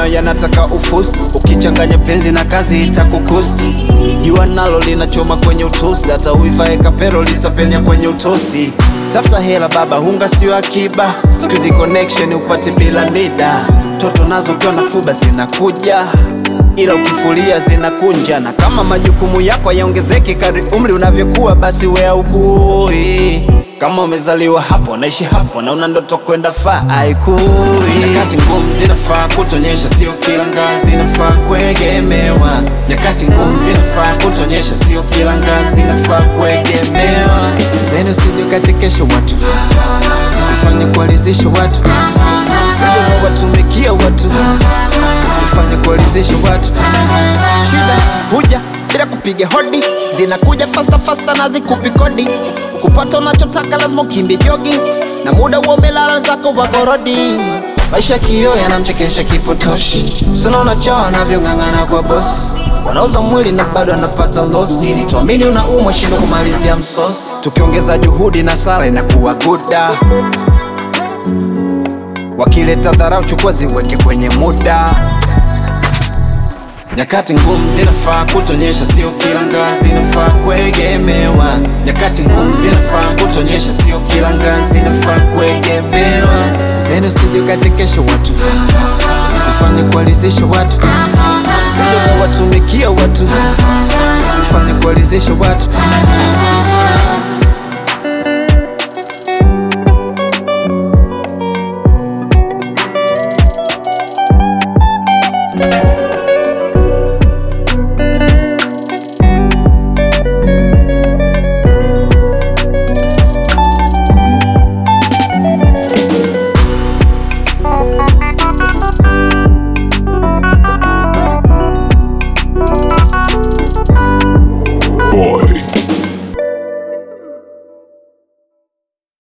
maneno yanataka ufusi, ukichanganya penzi na kazi itakukusti. Jua nalo linachoma kwenye utosi, hata uivae kapero litapenya kwenye utosi. Tafuta hela baba, hunga sio akiba, siku hizi connection upate bila nida. Toto nazo ukiwa na fuba zinakuja ila ukifulia zinakunja, na kama majukumu yako hayaongezeki kadri umri unavyokuwa, basi we haukui. Kama umezaliwa hapo, naishi hapo na una ndoto kwenda faa, haikui. Nyakati ngumu zinafaa kutonyesha, sio kila ngazi inafaa kuegemewa. Nyakati ngumu zinafaa kutonyesha, sio kila ngazi inafaa kuegemewa. Mzeni usije ukachekesha watu, usifanye kuwalizisha watu, usije ukawatumikia watu usifanye kuwalizisha watu. Shida huja bila kupiga hodi, zinakuja fasta fasta na zikupi kodi. Kupata unachotaka lazima ukimbi jogi, na muda huo umelala zako wakorodi. Maisha kio yanamchekesha kipotoshi, sunaona chao anavyong'ang'ana kwa bosi wanauza mwili na bado anapata losi, ili tuamini unaumwa shindo kumalizia msosi. Tukiongeza juhudi na sala inakuwa guda wakileta dharau chukua ziweke kwenye muda. Nyakati ngumu zinafaa kutonyesha, sio kila ngazi inafaa kuegemewa. Nyakati ngumu zinafaa kutonyesha, sio kila ngazi inafaa kuegemewa. Mzeni usije ukachekesha watu, usifanye kuwalizisha watu, usije ukawatumikia watu, usifanye kuwalizisha watu.